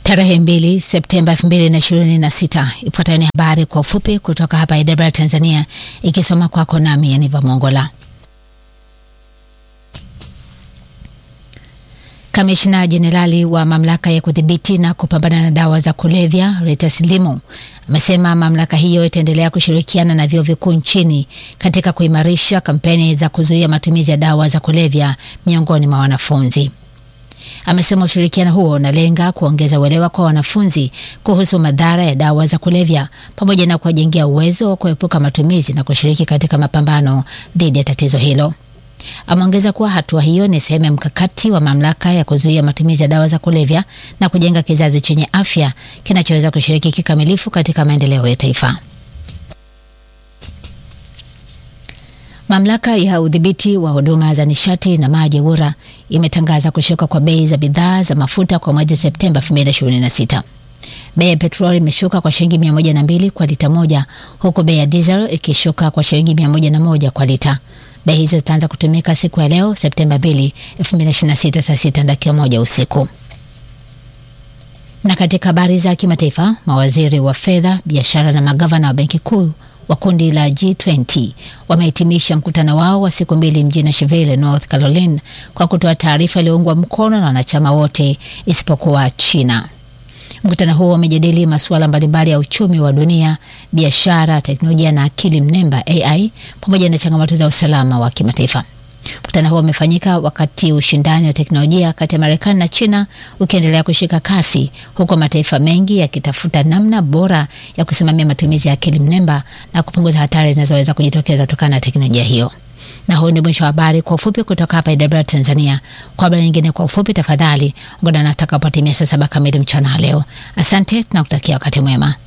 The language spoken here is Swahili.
Tarehe mbili Septemba 2026. Ifuatayo ni habari kwa ufupi kutoka hapa Idara Tanzania, ikisoma kwako nami Aniva Mongola. Kamishna Jenerali wa mamlaka ya kudhibiti na kupambana na dawa za kulevya Rita Silimu amesema mamlaka hiyo itaendelea kushirikiana na vyuo vikuu nchini katika kuimarisha kampeni za kuzuia matumizi ya dawa za kulevya miongoni mwa wanafunzi. Amesema ushirikiano huo unalenga kuongeza uelewa kwa wanafunzi kuhusu madhara ya dawa za kulevya pamoja na kuwajengea uwezo wa kuepuka matumizi na kushiriki katika mapambano dhidi ya tatizo hilo. Ameongeza kuwa hatua hiyo ni sehemu ya mkakati wa mamlaka ya kuzuia matumizi ya dawa za kulevya na kujenga kizazi chenye afya kinachoweza kushiriki kikamilifu katika maendeleo ya taifa. Mamlaka ya udhibiti wa huduma za nishati na maji EWURA imetangaza kushuka kwa bei za bidhaa za mafuta kwa mwezi Septemba 2026. Bei ya petroli imeshuka kwa shilingi 102 kwa lita moja huku bei ya diesel ikishuka kwa shilingi 101 kwa lita. Bei hizo zitaanza kutumika siku ya leo Septemba 2, 2026 saa sita dakika moja usiku. Na katika habari za kimataifa, mawaziri wa fedha, biashara na magavana wa benki kuu wa kundi la G20 wamehitimisha mkutano wao wa siku mbili mjini Nashville, North Carolina kwa kutoa taarifa iliyoungwa mkono na wanachama wote isipokuwa China. Mkutano huo umejadili masuala mbalimbali ya uchumi wa dunia, biashara, teknolojia na akili mnemba AI pamoja na changamoto za usalama wa kimataifa. Mkutano huo umefanyika wakati ushindani wa teknolojia kati ya Marekani na China ukiendelea kushika kasi, huku mataifa mengi yakitafuta namna bora ya kusimamia matumizi ya akili mnemba na kupunguza hatari zinazoweza kujitokeza kutokana na teknolojia hiyo. Na huu ni mwisho wa habari kwa ufupi kutoka hapa Idara Tanzania. Kwa habari nyingine kwa ufupi, tafadhali ungana nasi takapotimia saa saba kamili mchana leo. Asante, tunakutakia wakati mwema.